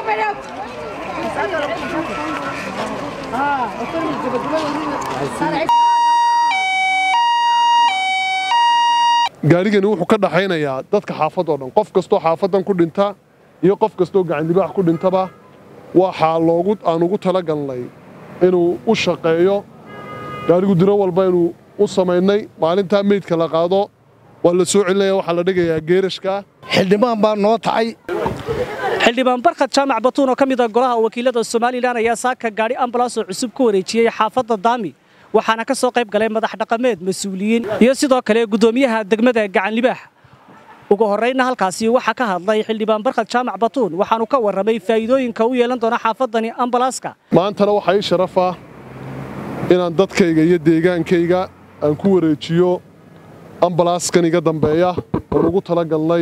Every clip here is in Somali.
gaarigani wuxuu ka dhaxaynayaa dadka xaafadoo dhan qof kastoo xaafadan ku dhinta iyo qof kastoo gacandibaax ku dhintaba waxaa loogu aan ugu talagalnay inuu u shaqeeyo gaarigu diro walba inuu u samaynay maalintaa meydka la qaado waa la soo celinaya waxaa la dhigayaa geerashka xildhibaan baa noo tacay xildhibaan barkad jaamac batuun oo ka mid ah golaha wakiilada somalilan ayaa saaka gaadhi ambalaas oo cusub ku wareejiyey xaafadda daami waxaana ka soo qayb galay madax dhaqameed mas-uuliyiin iyo sidoo kale guddoomiyaha degmada gacanlibaax ugu horraynna halkaasi waxaa ka hadlay xildhibaan barkad jaamac batuun waxaanu ka warramay faa'iidooyinka u yeelan doona xaafaddani ambalaaska maantana waxaa ii sharafa inaan dadkayga iyo deegaankayga aan ku wareejiyo ambalaaskan iga dambeeya oon ugu talagalnay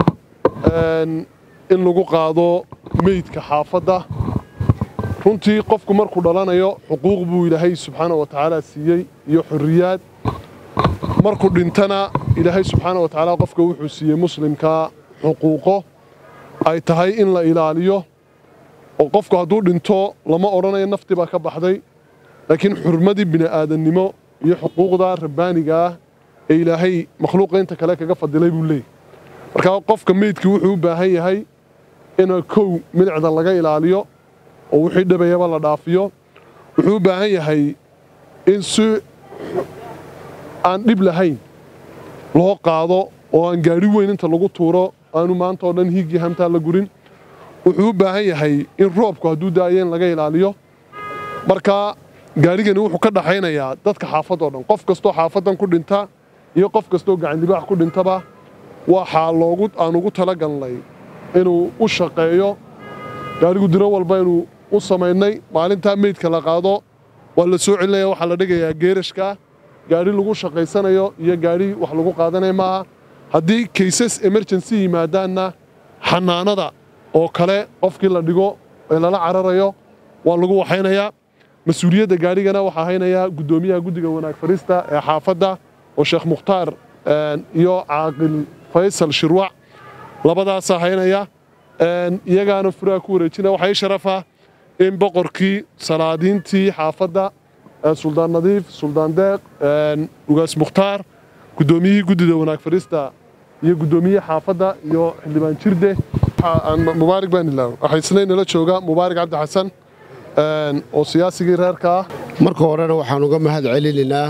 in lagu qaado meydka xaafadda runtii qofku markuu dhalanayo xuquuq buu ilaahay subxaana wa tacaala siiyey iyo xorriyaad markuu dhintana ilaahay subxaana wa tacaala qofka wuxuu siiyey muslimkaa xuquuqo ay tahay in la ilaaliyo oo qofku hadduu dhinto lama odhanayo nafti baa ka baxday laakiin xurmadii bini'aadannimo iyo xuquuqda rabbaaniga ah ee ilaahay makhluuqa inta kale kaga fadilay buu leeyahy markaa qofka meydkii wuxuu u baahan yahay ina kow milicda laga ilaaliyo oo wixii dhabayaba la dhaafiyo wuxuu u baahan yahay in si aan dhib lahayn loo qaado oo aan gaadhi weyn inta lagu tuuro aanu maanta oo dhan hiigii hamtaa la gurin wuxuu u baahan yahay in roobku hadduu daayo in laga ilaaliyo markaa gaarigani wuxuu ka dhaxaynayaa dadka xaafadoo dhan qof kastoo xaafadan ku dhinta iyo qof kastoo gacandibaax ku dhintaba waxaa loogu aan ugu talagalnay inuu u shaqeeyo gaarigu diro walba inuu u samaynay maalintaa meydka la qaado waa la soo celinaya waxaa la dhigayaa geerashka gaadhi lagu shaqaysanayo iyo gaadhi wax lagu qaadanaya maaha haddii kaysas emergency yimaadaanna xanaanada oo kale qofkii la dhigo ee lala cararayo waa lagu waxaynayaa mas-uuliyadda gaadhigana waxaa haynayaa guddoomiyaha guddiga wanaag fariista ee xaafadda oo sheekh mukhtaar iyo caaqil faysal shirwac labadaasaa haynaya iyagaana furaha ku wareejina waxaa ii sharafa in boqorkii salaadiintii xaafadda suldaan nadiif suldaan deeq ugaas mukhtaar guddoomiyihii guddida wanaag fariista iyo guddoomiyihii xaafadda iyo xildhibaan jirde mubaarig baan ilaaw waxaa isna inala jooga mubaarig cabdi xasan oo siyaasigii reerka ah marka horena waxaan uga mahad celinaynaa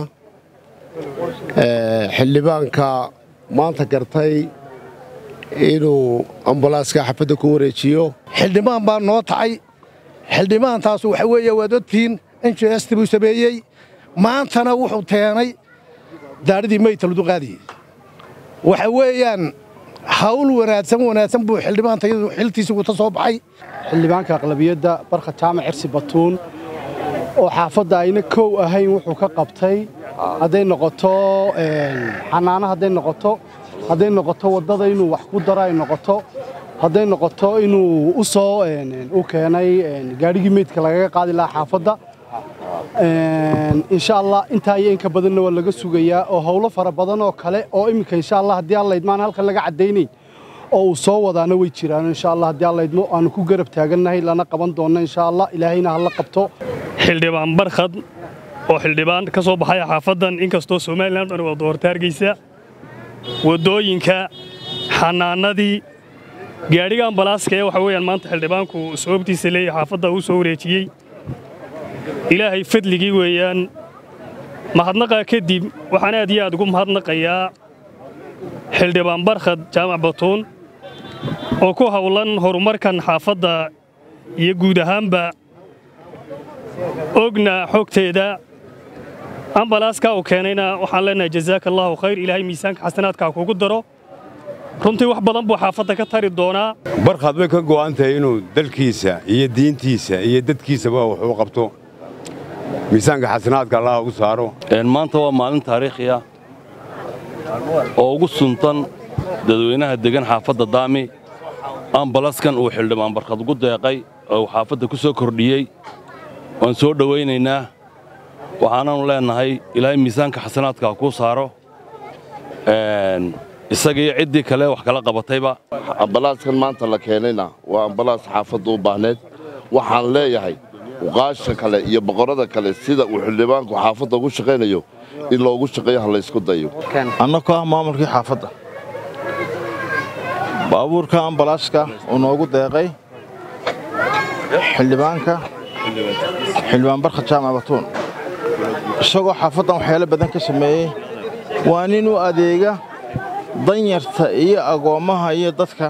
xildhibaanka maanta gartay inuu ambalaaska xafadda ku wareejiyo xildhibaan baa noo tacay xildhibaantaas waxa weeye waad ogtihiin injesti buu sameeyey maantana wuxuu keenay daadhidii meydta ladu qaadiyey waxa weeyaan hawl wanaagsan wanaagsan buu xildhibaanta iyadu xiltiisa guta soo baxay xildhibaanka aqlabiyadda barka jaamac cirsi batuun oo xaafadda ayna kow ahayn wuxuu ka qabtay hadday noqoto xanaano hadday noqoto hadday noqoto waddada inuu wax ku daro ay noqoto hadday noqoto inuu u soo u keenay gaadhigii meydka lagaga qaadi lahaa xaafadda insha allah intaa iyo inka badanna waa laga sugayaa oo howlo fara badan oo kale oo iminka insha allah haddii alla idmaan halkan laga caddaynayn oo uu soo wadaana way jiraan insha allah haddii alla idmo aanu ku garab taagannahay lana qaban doonno insha allah ilaahayna hala qabto xildhibaan barkhad oo xildhibaan ka soo baxaya xaafaddan inkastoo somalilan dhan waa doorta hargeysa waddooyinka xanaanadii gaadhiga ambalaaska ee waxa weeyaan maanta xildhibaanku sababtiisa leeyahay xaafadda uu soo wareejiyey ilaahay fadligii weeyaan mahadnaqaa kadib waxaan aad iyo aad ugu mahadnaqayaa xildhibaan barkhad jaamac batuun oo ku howlan horumarkan xaafadda iyo guud ahaanba ogna xogteeda ambalaaska uu keenayna waxaan leenahay jazaaka allaahu khayr ilaahay miisaanka xasanaadkaa kugu daro runtii wax badan buu xaafadda ka tari doonaa barkhad bay ka go'an tahay inuu dalkiisa iyo diintiisa iyo dadkiisaba wax u qabto miisaanka xasanaadka allah ugu saaro maanta waa maalin taariikhi ah oo ugu suntan dadweynaha deggan xaafadda daami ambalaskan uu xildhibaan barkhad ugu deeqay oo uu xaafadda ku soo kordhiyey waan soo dhowaynaynaa waxaanaanu leennahay ilaahay miisaanka xasanaadka kuu saaro isagiiyo ciddii kale wax kala qabatayba ambalaaskan maanta la keenayna waa ambalaas xaafadda u baahneed waxaan leeyahay uqaasha kale iyo boqorrada kale sida uu xildhibaanku xaafadda ugu shaqaynayo in loogu shaqeeyo ha laysku dayo annagoo ah maamulkii xaafadda baabuurka ambalaaska uu noogu deeqay xildhibaanka xildhibaan barka jaamac batuun isagoo xaafaddan waxyaalo badan ka sameeyey waa nin u adeega danyarta iyo agoommaha iyo dadka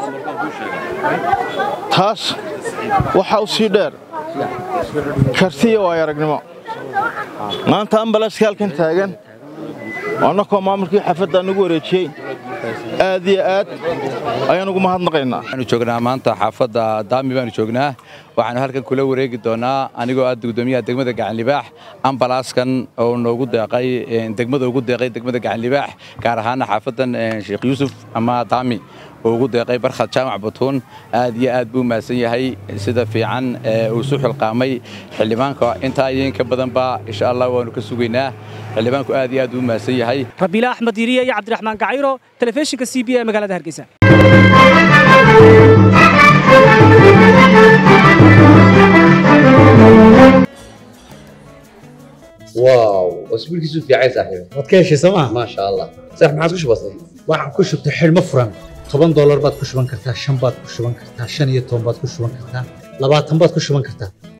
taas waxaa u sii dheer kartiya waayo aragnimo maanta ambalaaska halkan taagan annakoo maamulkii xaafadda nagu wareejiyey aad iyo aad ayaan ugu mahadnaqaynaa waxaanu joognaa maanta xaafadda daami baanu joognaa waxaanu halkan kula wareegi doonaa anigoo ah gudoomiyaha degmada gacanlibaax ambalaaskan oo noogu deeqay degmada ugu deeqay degmada gacanlibaax gaar ahaana xaafaddan sheekh yuusuf ama daami oo ugu deeqay barkhad jaamac batuun aad iyo aad buu mahadsan yahay sida fiican uu isu xilqaamay xildhibaanka intaa iyo in ka badanba insha allah waanu ka sugaynaa xildhibaanku aad iyo aad buu mahadsan yahay rabiila axmed yiriye iyo cabdiraxmaan gacayro telefishinka c b e magaalada hargeysa واو اسبوع كيسو في عايز صاحبي waad ka heshay sooma ما شاء الله صح ما عادش بسيط waxaan ku shubtay xidhmo furan toban doolar baad ku shuban kartaa shan baad ku shuban kartaa shan iyo toban baad ku shuban kartaa labaatan baad ku shuban kartaa